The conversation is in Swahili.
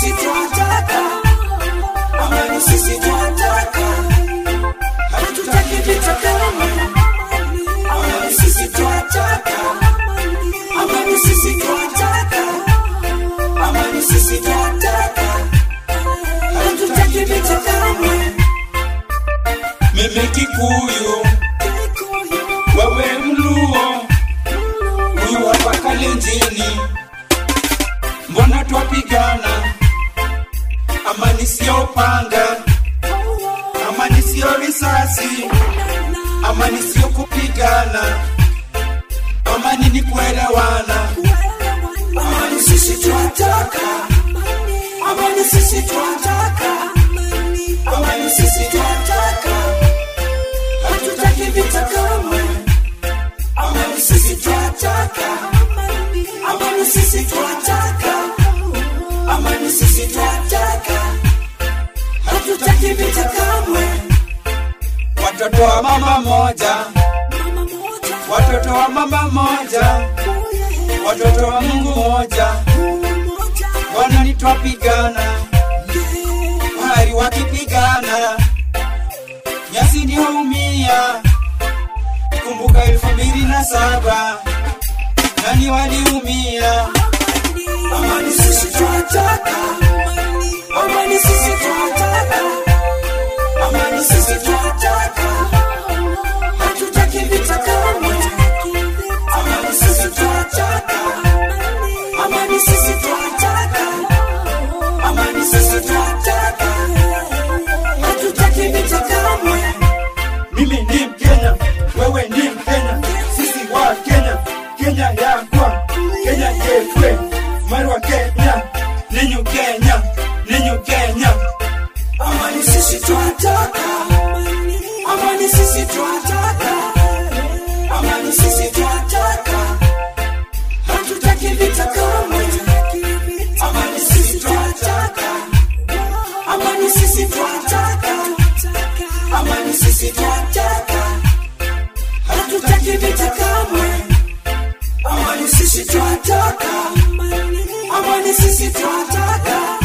sisi twataka, amani sisi twataka, hatutaki vita kamwe. Amani sisi twataka, amani sisi twataka, amani sisi twataka, hatutaki vita kamwe. mimi Kikuyu, wewe Mluo, huyu hapa Kalenjini, mbona twapigana? Amani sio panga, amani sio risasi, amani sio kupigana, amani ni kuelewana. Amani sisi twataka, amani sisi twataka, amani sisi twataka, hatutaki vita kamwe. Amani sisi twataka, amani sisi twataka, amani sisi twataka, hatutaki vita kamwe. Watoto wa mama moja, watoto wa mama moja, watoto wa Mungu moja, Bwana twapigana, bahari wakipigana, nyasi ndio umia. Kumbuka elfu mbili na saba nani waliumia? Amani sisi twataka, amani sisi twataka, amani sisi twataka, hatutaki vita kamwe. Amani sisi twataka, amani sisi twataka, amani sisi twataka, hatutaki vita kamwe. Mimi ni Mkenya, wewe ni Mkenya, sisi wa Kenya, Kenya yakwa, Kenya yekwe, Marwa Kenya, ninyu Kenya, ninyu Kenya. Amani sisi twataka, amani sisi twataka, amani sisi twataka, hatutaki vita kamwe. Amani sisi twataka, amani sisi twataka, amani sisi twataka, hatutaki vita kamwe. Amani sisi twataka, amani sisi twataka,